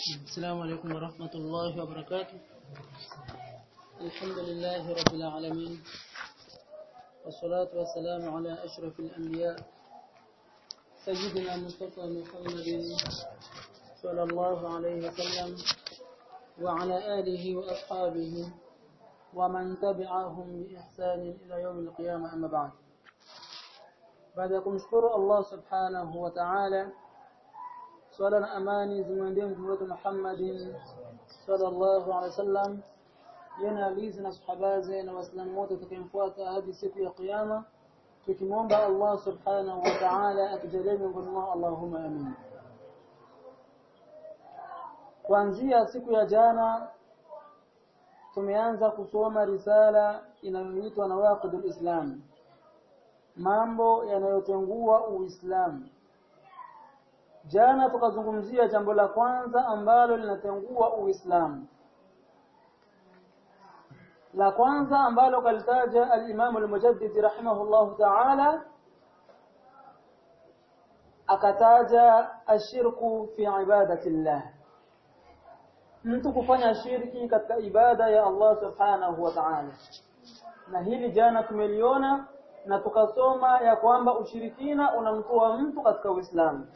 السلام عليكم ورحمة الله وبركاته الحمد لله رب العالمين والصلاة والسلام على أشرف الأنبياء سيدنا مصطفى محمد صلى الله عليه وسلم وعلى آله وأصحابه ومن تبعهم بإحسان إلى يوم القيامة أما بعد بعد kumshukuru Allah subhanahu wa ta'ala swala na amani zimwendee mtume wetu Muhammadin sallallahu alaihi wasallam yana alizi na sahabaze na waislamu wote tukimfuata hadi siku ya kiyama tukimwomba Allah subhanahu wa ta'ala atujalie miongoni mwao Allahumma amin kuanzia siku ya jana tumeanza kusoma risala inayoitwa nawaqidul islam mambo yanayotengua uislamu jana tukazungumzia jambo la kwanza ambalo linatengua uislamu la kwanza ambalo kalitaja al-Imam al-Mujaddid rahimahullahu ta'ala akataja ashirku fi ibadati Allah mtu kufanya shirki katika ibada ya Allah subhanahu wa ta'ala na hili jana tumeliona na tukasoma ya kwamba ushirikina unamtoa mtu katika Uislamu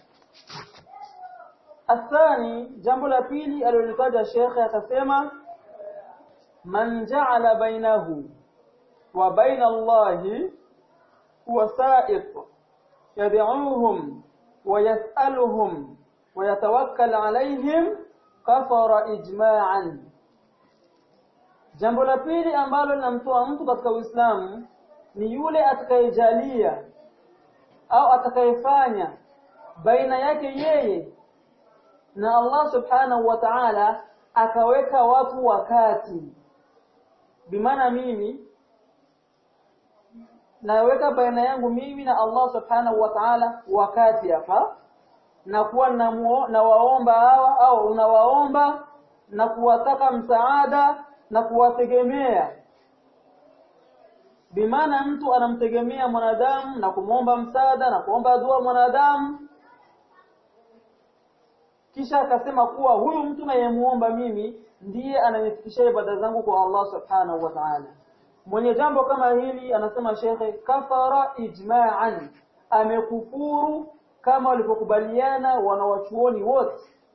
athani jambo la pili alilolitaja shekhe akasema man ja'ala bainahu wa baina Allahi wasa'it yad'uuhum wa yas'aluhum wa yatawakkal 'alayhim kafara ijma'an jambo la pili ambalo linamtoa mtu katika Uislamu ni yule atakayejalia au atakayefanya baina yake yeye na Allah subhanahu wa ta'ala akaweka watu wakati bimaana mimi naweka baina yangu mimi na Allah subhanahu wa ta'ala wakati hapa na kuwa na waomba hawa au unawaomba na kuwataka msaada na kuwategemea bimaana mtu anamtegemea mwanadamu na kumwomba msaada na kuomba dua mwanadamu kisha akasema kuwa huyu mtu nayemuomba mimi ndiye ananifikishia ibada zangu kwa Allah subhanahu wa ta'ala mwenye jambo kama hili anasema shekhe kafara ijma'an amekufuru kama walivyokubaliana wanawachuoni wote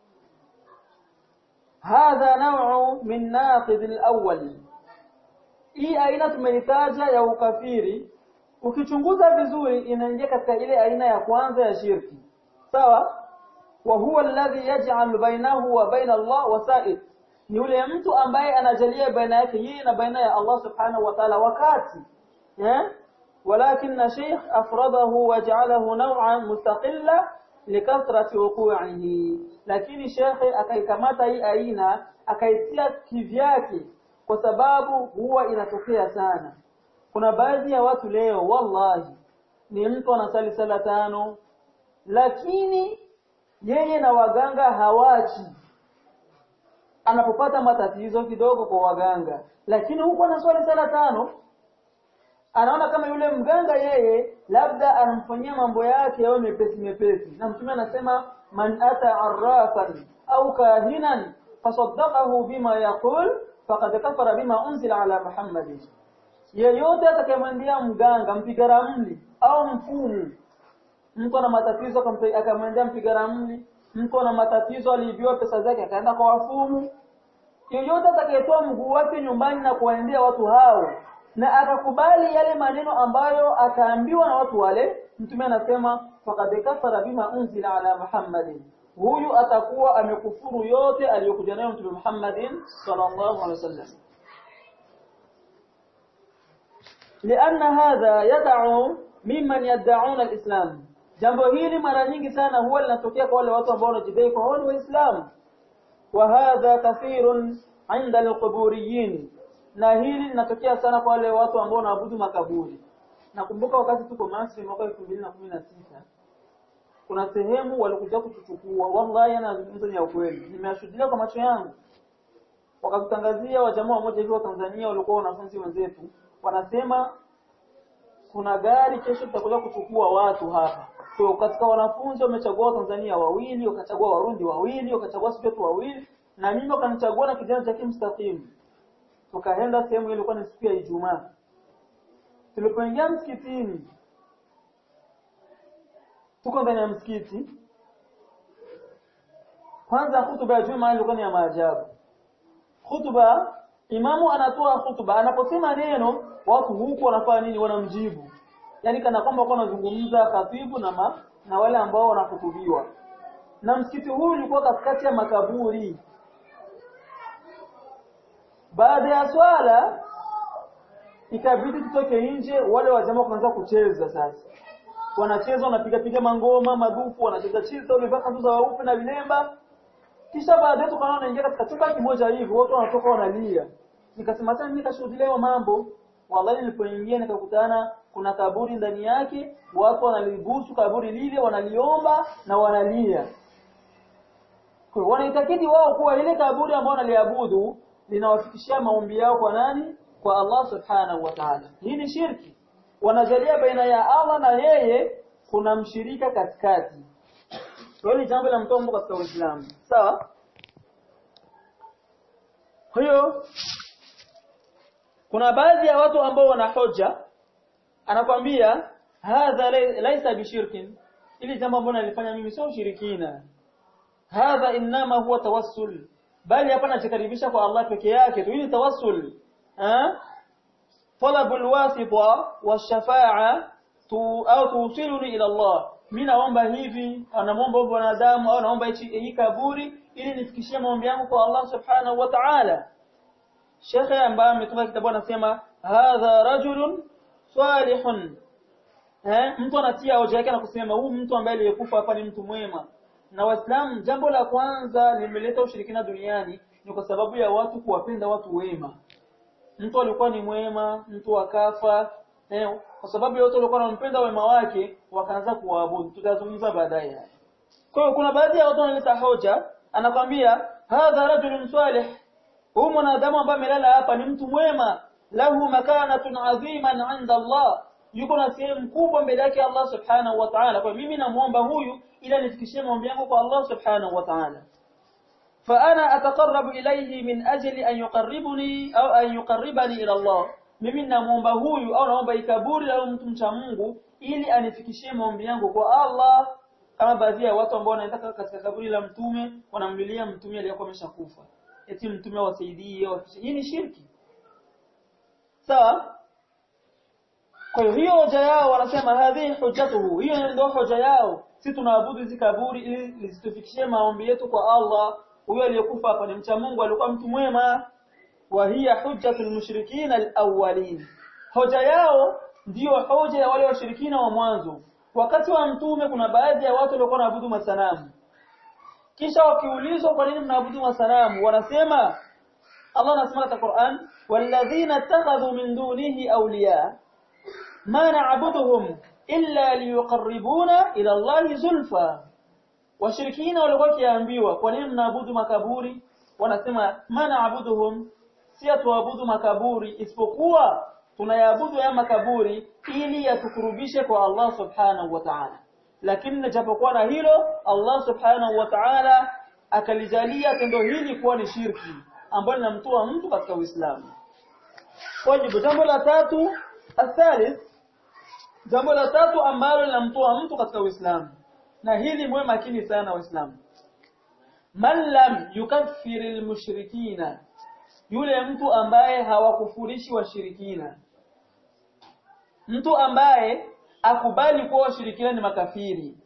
hadha naw'u min naqid al-awwal hii aina tumeitaja ya ukafiri ukichunguza vizuri inaingia katika ile aina ya kwanza ya shirki sawa wa huwa alladhi yaj'al bainahu wa baina Allah wasa'id ni yule mtu ambaye anajalia baina yake yeye na baina ya Allah subhanahu wa ta'ala wakati eh ولكن شيخ أفرده وجعله نوعا مستقلا لكثرة وقوعه lakini shekhe akaikamata hii aina akaitia kivyake kwa sababu huwa inatokea sana kuna baadhi ya watu leo wallahi ni mtu anasali sala tano lakini yeye na waganga hawachi anapopata matatizo kidogo kwa waganga lakini huko anaswali sala tano anaona kama yule mganga yeye labda anamfanyia mambo yake yawe mepesi mepesi na mtume anasema man ata arrafan au kahinan fasaddaqahu bima yaqul faqad kafara bima unzila ala muhammadin yeyote atakayemwendea mganga mpiga ramli au mfumu mtu ana matatizo akamwendea mpiga ramli mtu ana matatizo aliibiwa pesa zake akaenda kwa wafumu yeyote atakayetoa mguu wake nyumbani na kuwaendea watu hao na akakubali yale maneno ambayo ataambiwa na watu wale mtume anasema faqad kafara bima unzila ala muhammadin huyu atakuwa amekufuru yote aliyokuja nayo mtume Muhammadin sallallahu alaihi wasallam لأن هذا يدعو ممن يدعون الإسلام jambo hili mara nyingi sana huwa linatokea kwa wale watu ambao wanajidai kwa wao ni waislamu wa hadha kathirun inda alquburiyin na hili linatokea sana kwa wale watu ambao wanaabudu makaburi nakumbuka wakati tuko Masri mwaka 2016 kuna sehemu walikuja kutuchukua wallahi anazungumza ni ya ukweli nimeashuhudia kwa macho yangu wakatutangazia wajamaa mmoja hivi wa Tanzania walikuwa wanafunzi wenzetu wanasema kuna gari kesho tutakuja kuchukua watu hapa kwa katika wanafunzi wamechagua Tanzania wawili wakachagua Warundi wawili wakachagua Sudeti wawili na mimi wakanichagua na kijana cha kimstakimu tukaenda sehemu ilikuwa ni siku ya Ijumaa tulipoingia msikitini tuko ndani ya msikiti kwanza hutuba ya Jumaa ilikuwa ni ya maajabu hutuba imamu anatoa hutuba anaposema neno watu huku wanafanya nini wanamjibu yani kana kwamba wako wanazungumza khatibu na ma, na wale ambao wanahutubiwa na msikiti huu ulikuwa katikati ya makaburi baada ya swala ikabidi tutoke nje wale wajamaa wakaanza kucheza sasa wanacheza wanapiga piga mangoma madufu wanacheza cheza wamevaa kanzu za weupe na vilemba kisha baadaye tukaona wanaingia katika chumba kimoja hivi watu wanatoka wanalia nikasema sasa mimi nikashuhudia mambo wallahi nilipoingia nikakutana kuna kaburi ndani yake watu wanalibusu kaburi lile wanaliomba na wanalia kwa wanaitakidi wao kuwa ile kaburi ambao wanaliabudu linawafikishia maombi yao kwa nani kwa Allah subhanahu wa ta'ala hii ni shirki wanajalia baina ya Allah na yeye kuna mshirika katikati kwa hiyo ni jambo la mtombo katika Uislamu sawa hiyo kuna baadhi ya watu ambao wana hoja anakwambia hadha laisa bishirkin ili jambo ambalo nalifanya mimi sio ushirikina hadha inma huwa tawassul bali hapa najikaribisha kwa Allah peke yake tu hii tawassul eh طلب الواسطه والشفاعه au tuusiluni ila Allah mimi naomba hivi anamuomba mwanadamu au naomba hii kaburi ili nifikishie maombi yangu kwa Allah subhanahu wa ta'ala Sheikh ambaye ametoka kitabu anasema hadha rajulun salihun eh mtu anatia hoja yake na kusema huyu mtu ambaye aliyekufa hapa ni mtu mwema na waislamu jambo la kwanza limeleta ushirikina duniani ni kwa sababu ya watu kuwapenda watu wema mtu alikuwa ni mwema mtu akafa eh, kwa sababu yote walikuwa wanampenda wema wake wakaanza kuwaabudu tutazungumza baadaye kwa hiyo kuna baadhi ya watu wanaleta hoja anakwambia hadha rajulun salih huyu mwanadamu ambaye amelala hapa ni mtu mwema lahu makanatun adhiman 'inda Allah yuko na sehemu kubwa mbele yake Allah subhanahu wa ta'ala kwa mimi namuomba huyu ila nifikishie maombi yangu kwa Allah subhanahu wa ta'ala فانا اتقرب اليه من اجل ان يقربني او ان يقربني الى الله mimi namuomba huyu au naomba ikaburi au mtu mcha Mungu ili anifikishie maombi yangu kwa Allah kama baadhi ya watu ambao wanaenda katika kaburi la mtume wanamlilia mtume aliyekuwa ameshakufa eti mtume awasaidie hii ni shirki sawa kwa hiyo hiyo hoja yao wanasema hadhi hujjatuhu hiyo ndio hoja yao si tunaabudu hizi kaburi ili lisitufikishie maombi yetu kwa Allah huyo aliyekufa hapa ni mcha Mungu alikuwa mtu mwema wa hiya hujjatul mushrikin alawwalin hoja yao ndiyo hoja ya wale washirikina wa mwanzo wakati wa mtume kuna baadhi ya watu walikuwa wanaabudu masanamu kisha wakiulizwa kwa nini mnaabudu masanamu wanasema Allah anasema katika Qur'an walladhina ittakhadhu min dunihi awliya ma na'buduhum illa liyuqarribuna ila Allah zulfa washirikina walikuwa kiambiwa kwa nini mnaabudu makaburi wanasema ma na'buduhum si tuabudu makaburi isipokuwa tunayaabudu ya makaburi ili yatukurubishe kwa Allah subhanahu wa ta'ala lakini japokuwa na hilo Allah subhanahu wa ta'ala akalijalia tendo hili kuwa ni shirki ambalo linamtoa mtu katika Uislamu kwa hivyo jambo la tatu athalith jambo la tatu ambalo linamtoa mtu katika Uislamu na hili mwe makini sana waislamu man lam yukaffir almushrikina yule mtu ambaye hawakufurishi washirikina mtu ambaye akubali kuwa washirikina ni makafiri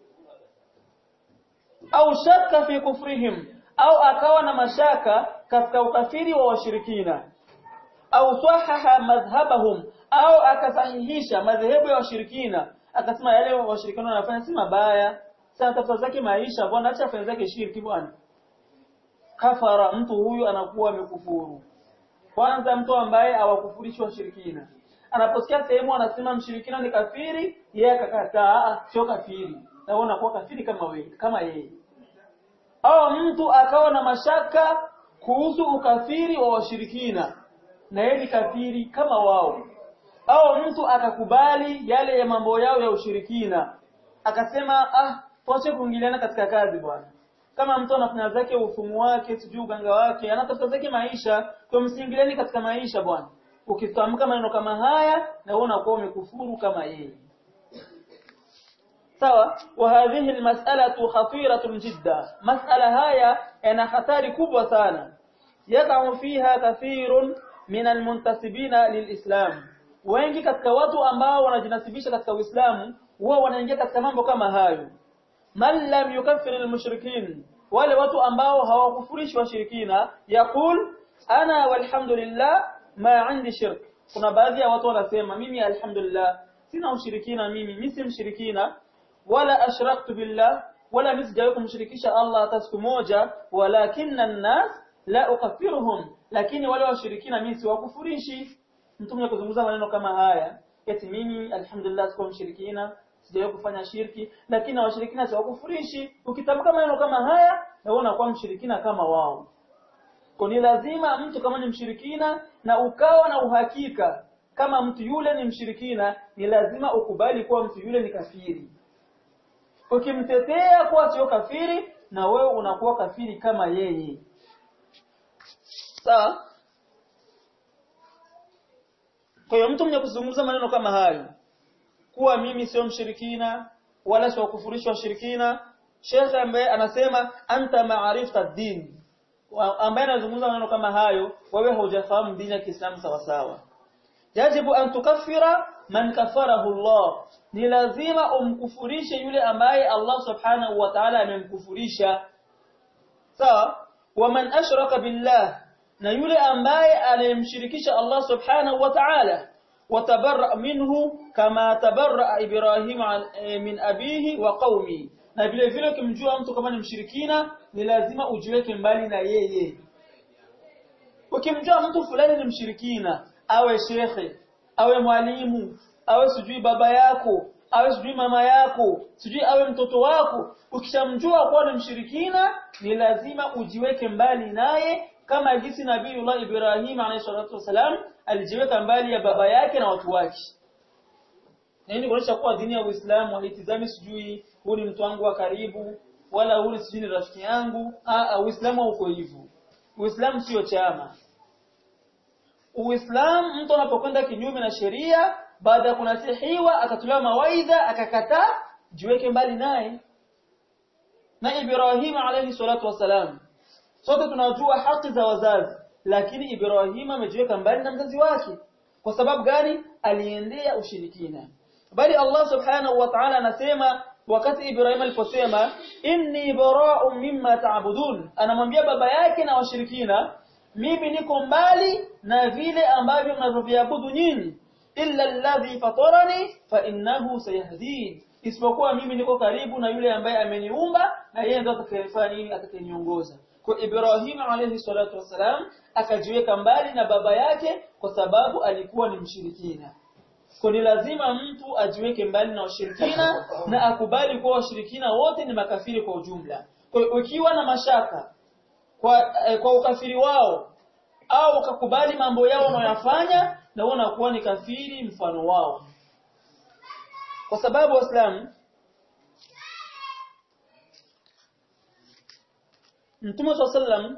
au shaka fi kufrihim au akawa na mashaka katika ukafiri wa washirikina au sahaha madhhabahum au akasahihisha madhehebu ya washirikina akasema yale washirikina wanafanya si mabaya sana tafuta zake maisha bwana acha afanye zake shirki bwana kafara mtu huyu anakuwa amekufuru kwanza mtu ambaye hawakufurishwa washirikina anaposikia sehemu anasema mshirikina ni kafiri yeye akakataa sio kafiri na wewe unakuwa kafiri kama wewe kama yeye au mtu akawa na mashaka kuhusu ukafiri wa washirikina na yeye ni kafiri kama wao au mtu akakubali yale ya mambo yao ya ushirikina akasema ah tuache kuingiliana katika kazi bwana kama mtu anafanya zake ufumu wake sijui uganga wake anatafuta zake maisha kwa msiingiliani katika maisha bwana ukitamka maneno kama haya na wewe unakuwa umekufuru kama yeye sawa wa hadhihi almas'alatu khatiratun jidda mas'ala haya yana hatari kubwa sana yaqa'u fiha kathirun min almuntasibina lilislam wengi katika watu ambao wanajinasibisha katika Uislamu huwa wanaingia katika mambo kama hayo man lam yukaffir almushrikin wale watu ambao hawakufurishi washirikina yaqul ana walhamdulillah ma indi shirk kuna baadhi ya watu wanasema mimi alhamdulillah sina ushirikina mimi mimi si mshirikina wala ashraktu billah wala misijawahi kumshirikisha Allah hata siku moja walakinna an-nas la ukaffiruhum lakini wale washirikina mimi siwakufurishi mtume kuzungumza maneno kama haya eti mimi alhamdulillah sikuwa mshirikina sijawahi kufanya shirki lakini washirikina siwakufurishi ukitamka maneno kama haya na wewe unakuwa mshirikina kama wao kwa ni lazima mtu kama ni mshirikina na ukawa na uhakika kama mtu yule ni mshirikina ni lazima ukubali kuwa mtu yule ni kafiri ukimtetea kuwa sio kafiri na wewe unakuwa kafiri kama yeye sawa kwa hiyo mtu mwenye kuzungumza maneno kama hayo kuwa mimi sio mshirikina wala sio kufurishwa washirikina Sheikh ambaye anasema anta ma'arifta din ambaye anazungumza maneno kama hayo wewe hujafahamu dini ya Kiislamu sawa sawa yajibu an tukaffira man kafarahu Allah ni lazima umkufurishe yule ambaye Allah subhanahu wa ta'ala amemkufurisha sawa wa man ashraka billah na yule ambaye anayemshirikisha Allah subhanahu wa ta'ala watabarra minhu kama tabarra Ibrahim min abihi wa qaumi na vile vile ukimjua mtu kama ni mshirikina ni lazima ujiweke mbali na yeye ukimjua mtu fulani ni mshirikina awe shekhe awe mwalimu awe sijui baba yako awe sijui mama yako sijui awe mtoto wako ukishamjua kuwa ni mshirikina ni lazima ujiweke mbali naye kama jinsi Nabiiullah Ibrahim alayhi salatu wasalam alijiweka mbali ya baba yake na watu wake nini kuonyesha kuwa dini ya Uislamu haitizami sijui huu ni mtu wangu wa karibu wala huu sijui ni rafiki yangu ah Uislamu uko hivyo Uislamu sio chama Uislamu mtu anapokwenda kinyume na sheria baada ya kunasihiwa akatolewa mawaidha akakataa jiweke mbali naye na Ibrahim alayhi salatu wasalam sote tunajua haki za wazazi lakini Ibrahim amejiweka mbali na mzazi wake kwa sababu gani aliendea ushirikina bali Allah subhanahu wa ta'ala anasema wakati Ibrahim aliposema inni bara'un mimma ta'budun anamwambia baba yake na washirikina mimi niko mbali na vile ambavyo mnavyoviabudu nyinyi illa alladhi fatarani fa innahu sayahdin isipokuwa mimi niko karibu na yule ambaye ameniumba na yeye ndo atakayefanya nini atakayeniongoza kwa Ibrahim alayhi salatu wasalam akajiweka mbali na baba yake kwa sababu alikuwa ni mshirikina kwa ni lazima mtu ajiweke mbali na washirikina na akubali kuwa washirikina wote ni makafiri kwa ujumla kwa ukiwa na mashaka kwa, eh, kwa ukafiri wao au ukakubali mambo yao wanayofanya na wewe unakuwa ni kafiri mfano wao kwa sababu waislamu Mtume sallam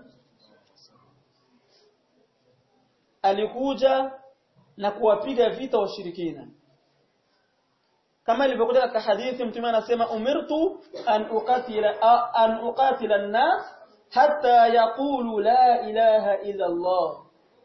alikuja na kuwapiga vita washirikina kama ilivyokuja katika hadithi mtume anasema umirtu an uqatila an uqatila an-nas hatta yaqulu la ilaha illa Allah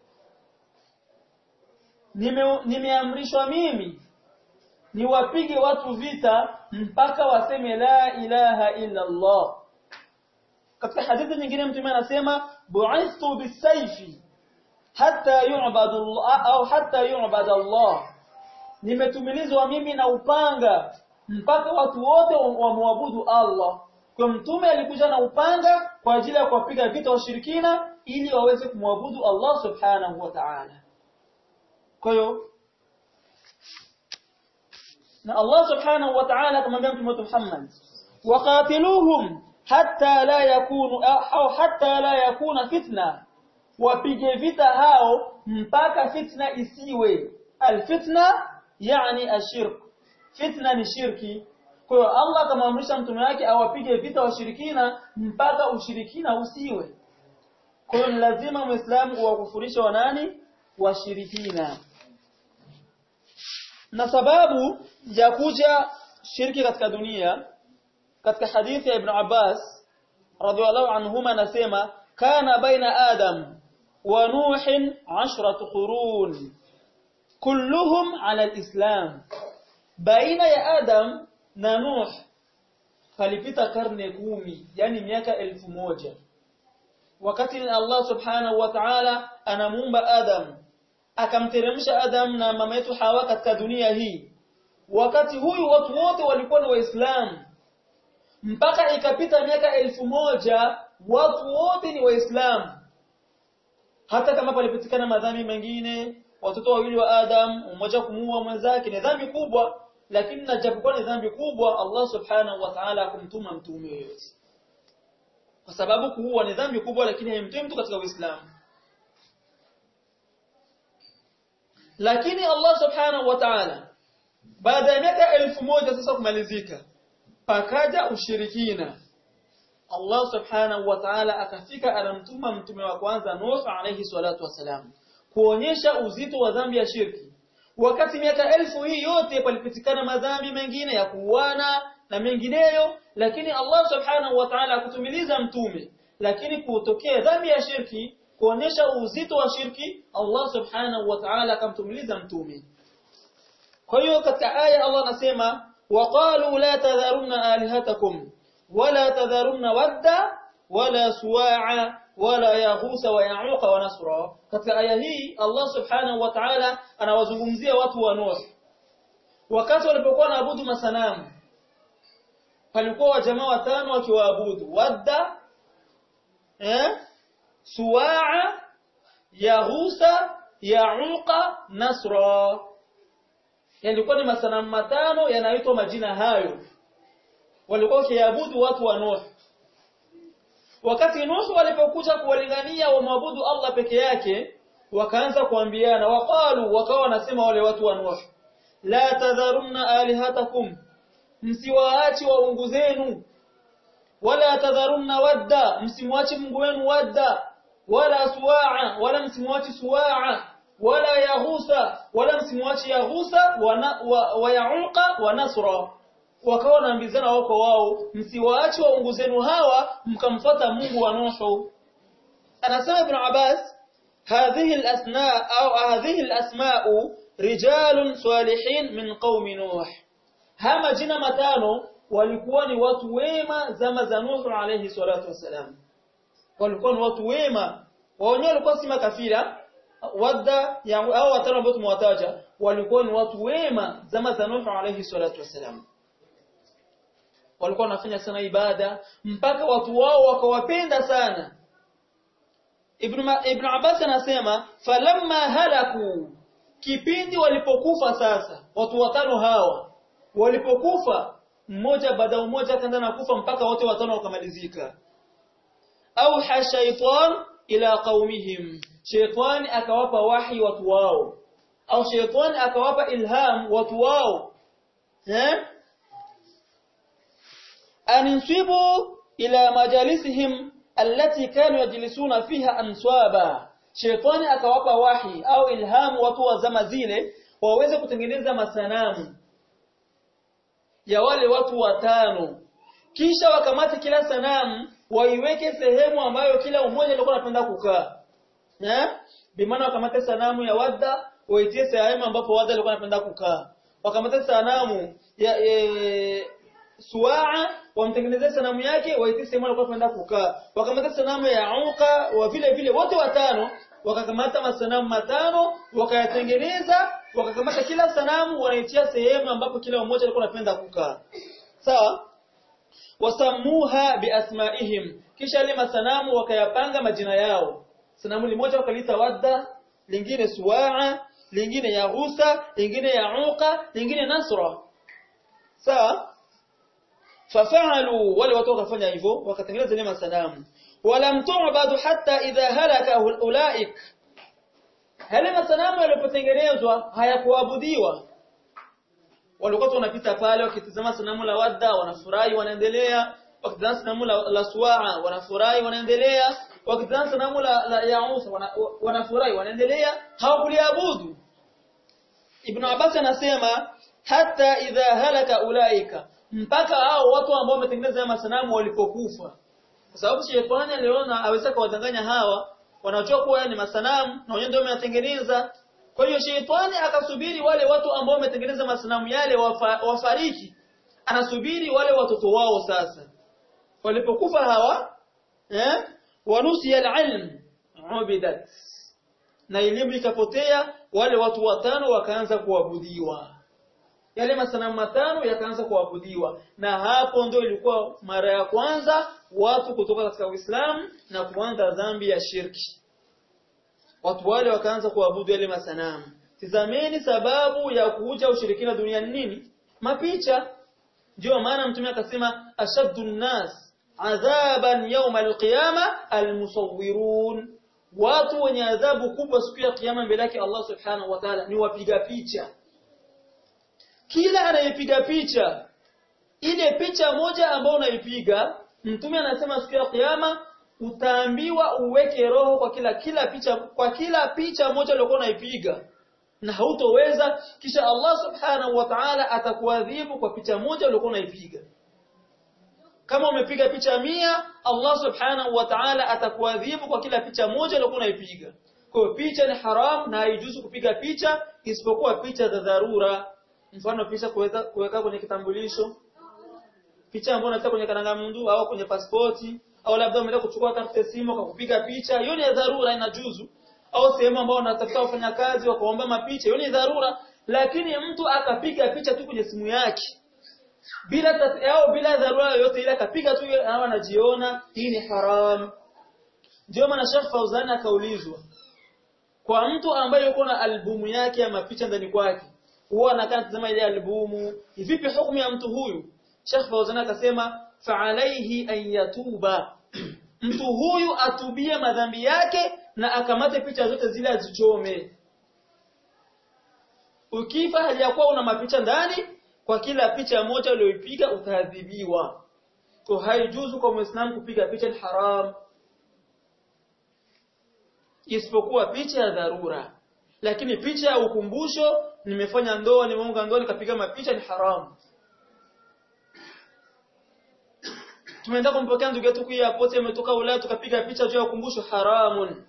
nimeamrishwa mimi niwapige watu vita mpaka waseme la ilaha illa Allah katika hadithi nyingine mtume anasema bu'ithtu bisayfi hatta yu'badu Allah au hatta yu'badu Allah nimetumilizwa mimi na upanga mpaka watu wote wamwabudu Allah kwa mtume alikuja na upanga kwa ajili ya kuwapiga vita washirikina ili waweze kumwabudu Allah subhanahu wa ta'ala kwa hiyo na Allah subhanahu wa ta'ala kumwambia mtume Muhammad waqatiluhum hatta la yakunu au hatta la yakuna fitna wapige vita hao mpaka fitna isiwe alfitna yani ashirk fitna ni shirki kwa hiyo Allah akamwamrisha mtume wake awapige vita washirikina mpaka ushirikina usiwe kwa hiyo ni lazima muislamu uwakufurisha wanani washirikina na sababu ya kuja shirki katika dunia katika hadithi ya Ibn Abbas radhiallahu anhuma anasema kana baina Adam wa Nuhin 10 qurun kulluhum ala alislam baina ya Adam na Nuh palipita karne kumi yani miaka elfu moja wakati Allah subhanahu wa ta'ala anamuumba Adam akamteremsha Adam na mama yetu Hawa katika dunia hii wakati huyu watu wote walikuwa ni waislamu mpaka ikapita miaka elfu moja watu wote ni waislamu hata kama palipatikana madhambi mengine watoto wawili wa Adam mmoja kumuua mwenzake ni dhambi kubwa lakini na japokuwa ni dhambi kubwa Allah subhanahu wa ta'ala akumtuma mtume yoyote kwa sababu kuua ni dhambi kubwa lakini haimtoi mtu katika Uislamu lakini Allah subhanahu wa ta'ala baada ya miaka elfu moja sasa kumalizika pakaja ushirikina Allah subhanahu wa ta'ala akafika anamtuma mtume wa kwanza Nuh alayhi salatu wasalam kuonyesha uzito wa dhambi ya shirki wakati miaka elfu hii yote palipitikana madhambi mengine ya kuuana na mengineyo lakini Allah subhanahu wa ta'ala akutumiliza mtume lakini kutokea dhambi ya shirki kuonyesha uzito wa shirki Allah subhanahu wa ta'ala akamtumiliza mtume kwa hiyo katika aya Allah anasema waqalu la tadharunna alihatakum wala tadharunna wadda wala suwa'a wala yaghusa wa ya'uqa wa nasra katika aya hii Allah subhanahu wa ta'ala anawazungumzia watu wa Nuh wakati walipokuwa naabudu masanamu palikuwa wajamaa watano wakiwaabudu wadda eh suwa'a yaghusa ya'uqa nasra yalikuwa ni masanamu matano yanaitwa majina hayo walikuwa wakiabudu watu wa Nuh wakati Nuh walipokuja kuwalingania wamwabudu Allah peke yake wakaanza kuambiana waqalu wakawa wanasema wale watu wa Nuh la tadharunna alihatakum msiwaachi waungu zenu wala tadharunna wadda msimwachi Mungu wenu wadda wala suwa'a wala msimwachi suwa'a wala yaghusa wala msimwachi yaghusa wa, wa yauqa wa nasra wakawa wanaambizana wako wao msiwaachi waungu zenu hawa mkamfuata Mungu wa Nuhu anasema Ibn Abbas hadhihi al-asna au hadhihi al-asma'u rijalun salihin min qaumi Nuh hama jina matano walikuwa ni watu wema zama za Nuh alayhi salatu wasalam walikuwa ni watu wema wao walikuwa si makafira wadda au watano ambao tumewataja walikuwa ni watu wema zama za Nuh alayhi salatu wasalam walikuwa wanafanya sana ibada mpaka watu wao wakawapenda sana Ibn, Ibn Abbas anasema falamma halaku kipindi walipokufa sasa watu watano hawa walipokufa mmoja baada mmoja kaenda na kufa mpaka wote watano wakamalizika au hashaitan ila qaumihim shaytan akawapa wahi watu wao au shaytan akawapa ilham watu wao eh aninsibu ila majalisihim allati kanu yajlisuna fiha answaba shaytani akawapa wahi au ilhamu watu wa zama zile waweze kutengeneza masanamu ya wale watu watano kisha wakamate kila sanamu waiweke sehemu ambayo kila mmoja alikuwa anapenda kukaa eh bimaana wakamate sanamu ya wadda waitie sehemu ambapo wadda alikuwa anapenda kukaa wakamate sanamu ya e, suaa wamtengenezea sanamu yake waitie sehemu alikuwa anapenda kukaa wakamata sanamu ya uka wa vile vile wote watano wakakamata masanamu matano wakayatengeneza wakakamata kila sanamu wanaitia sehemu ambapo kila mmoja alikuwa anapenda kukaa sawa wasamuha biasmaihim kisha ile masanamu wakayapanga majina yao sanamu limoja wakalita wadda lingine suwaa lingine yaghusa lingine yauqa lingine nasra sawa fafalu wale watu wakafanya hivyo wakatengeneza ile masanamu walam tu'badu hatta idha halaka ulaik yale masanamu yalipotengenezwa hayakuabudiwa walikuwa wanapita pale wakitazama sanamu la Wadda wanafurahi wanaendelea wakitazama sanamu la, la Suwaa wanafurahi wanaendelea wakitazama sanamu la, la Yausa wana, wanafurahi wanaendelea hawakuliabudu Ibn Abbas anasema hata idha halaka ulaika mpaka hao watu ambao wametengeneza masanamu walipokufa kwa sababu shetani aliona aweza kuwadanganya hawa wanajua kuwa ni masanamu na wenyewe ndio wameyatengeneza kwa hiyo shetani akasubiri wale watu ambao wametengeneza masanamu yale wafa, wafariki anasubiri wale watoto wao sasa walipokufa hawa eh wanusiya alilm ubidat na elimu ikapotea wale watu watano wakaanza kuabudiwa yale masanamu matano yakaanza kuabudiwa na hapo ndio ilikuwa mara ya kwanza watu kutoka katika Uislamu na kuanza dhambi ya shirki watu wale wakaanza kuabudu yale masanamu tizameni sababu ya kuja ushirikina duniani nini mapicha ndio maana mtume akasema ashaddu nnas adhaban yawma alqiyama almusawwirun watu wenye adhabu kubwa siku ya kiyama mbele yake Allah subhanahu wa ta'ala ni wapiga picha kila anayepiga picha ile picha moja ambayo unaipiga mtume anasema siku ya kiyama utaambiwa uweke roho kwa kila kila picha kwa kila picha moja uliyokuwa unaipiga na hautoweza kisha Allah subhanahu wa ta'ala atakuadhibu kwa picha moja uliyokuwa unaipiga kama umepiga picha mia Allah subhanahu wa ta'ala atakuadhibu kwa kila picha moja uliyokuwa unaipiga kwa hiyo picha ni haram na haijuzu kupiga picha isipokuwa picha za dharura mfano picha kuweka kuweka kwenye kitambulisho picha ambayo unataka kwenye karangamundu au kwenye pasipoti au labda umeenda kuchukua karte simu kwa kupiga picha hiyo ni ya dharura inajuzu au sehemu ambayo unatafuta wafanyakazi wakaomba mapicha hiyo ni dharura lakini mtu akapiga picha tu kwenye simu yake bila au bila dharura yoyote ile akapiga tu au anajiona hii ni haram ndio maana Sheikh Fauzan akaulizwa kwa mtu ambaye yuko na albumu yake ya mapicha ndani kwake huwa anakaa tazama ile albumu vipi hukumu ya mtu huyu Sheikh Fauzan akasema fa'alayhi an yatuba mtu huyu atubie madhambi yake na akamate picha zote zile azichome ukifa haliyakuwa una mapicha ndani kwa kila picha moja uliyoipiga utaadhibiwa kwa haijuzu kwa muislamu kupiga picha ni haram isipokuwa picha ya dharura lakini picha ya ukumbusho nimefanya ndoa nimeunga ndoa nikapiga mapicha ni haramu tumeenda kumpokea ndugu yetu kwa airport ametoka Ulaya tukapiga picha juu ya ukumbusho haramun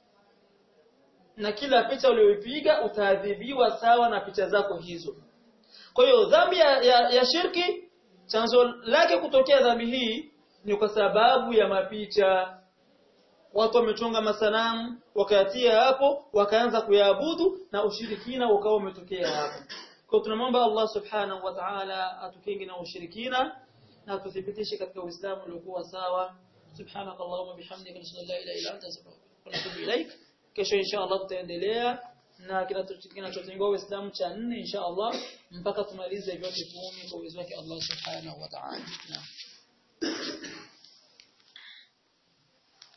na kila picha uliyoipiga utaadhibiwa sawa na picha zako hizo kwa hiyo dhambi ya, ya, ya shirki chanzo lake kutokea dhambi hii ni kwa sababu ya mapicha watu wamechonga masanamu wakayatia hapo wakaanza kuyaabudu na ushirikina ukawa umetokea hapo kwa tunamwomba Allah subhanahu wa ta'ala atukinge na ushirikina na tuthibitishe katika Uislamu uliokuwa sawa subhanakallahumma bihamdika nashhadu an la ilaha illa anta astaghfiruka wa atubu ilaik kesho insha Allah tutaendelea na kinachotengwa Uislamu cha nne insha Allah mpaka tumalize vyote kumi kwa uwezo wake Allah subhanahu wa ta'ala